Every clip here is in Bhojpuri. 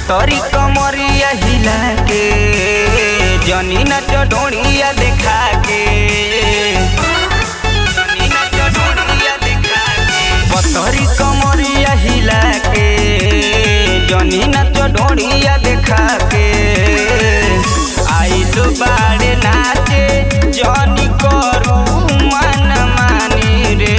पतरी कमरिया हिला के जनी नच ढोड़िया देखा के जनी नच ढोढ़िया देखा के। पतरी कमरिया हिला के जनी नच ढोड़िया देखा के आइलो बाड़े नाचे जनी करू मन मानी रे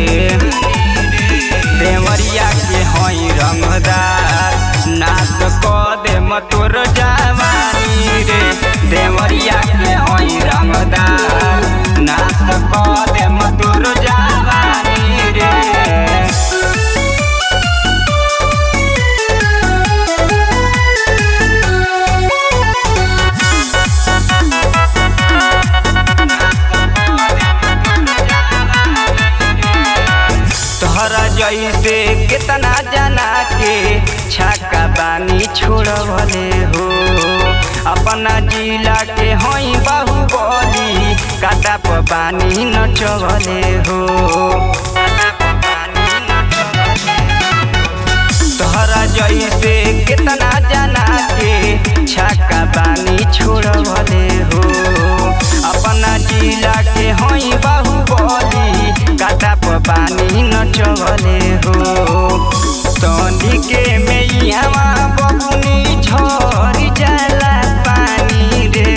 देवरिया के हई रंगदार नाच क दे मतोर जवानी रे देवरिया के हई रंगदार नाच क दे मतोर जवानी रे तोहरा जैसे कितना जना के छक्का बानी छोड़वले हो अपना जिला के हई बाहुबली काटा पर बानी नचवले हो तोहरा जैसे कितना जना के छक्का बानी छोड़वले हो अपना जिला के हई बाहुबली काटा पर बानी नचवले हो तनी के मैयावा बबुनी झरी जाला पानी रे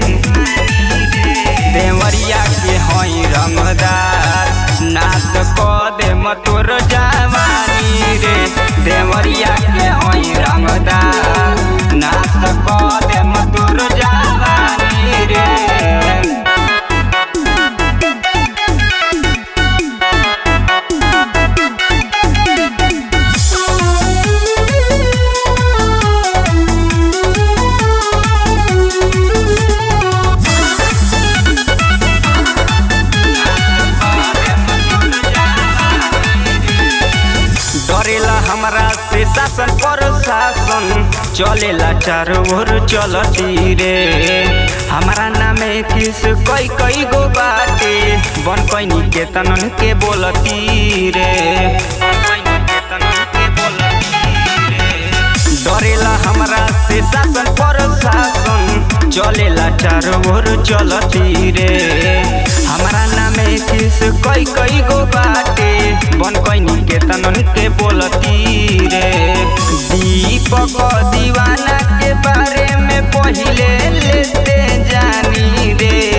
देवरिया के हई रंगदार नाच क दे मतोर जवानी रे देवरिया के हई रंगदार नाच क दे मतोर जवानी रे डरेला हमरा से शासन पर शासन चलेला चारों ओर चलती रे हमारा नामे किस कई कई गो बाटे बन कैनी के तनन के बोलती रे डरेला हमरा से शासन पर शासन चलेला चारों ओर चलती रे हमारा नामे किस कई कई गो बाटे बन कैनी के तनन के बोलती रे दीपक दीवाना के बारे में पहिले लेते जानी रे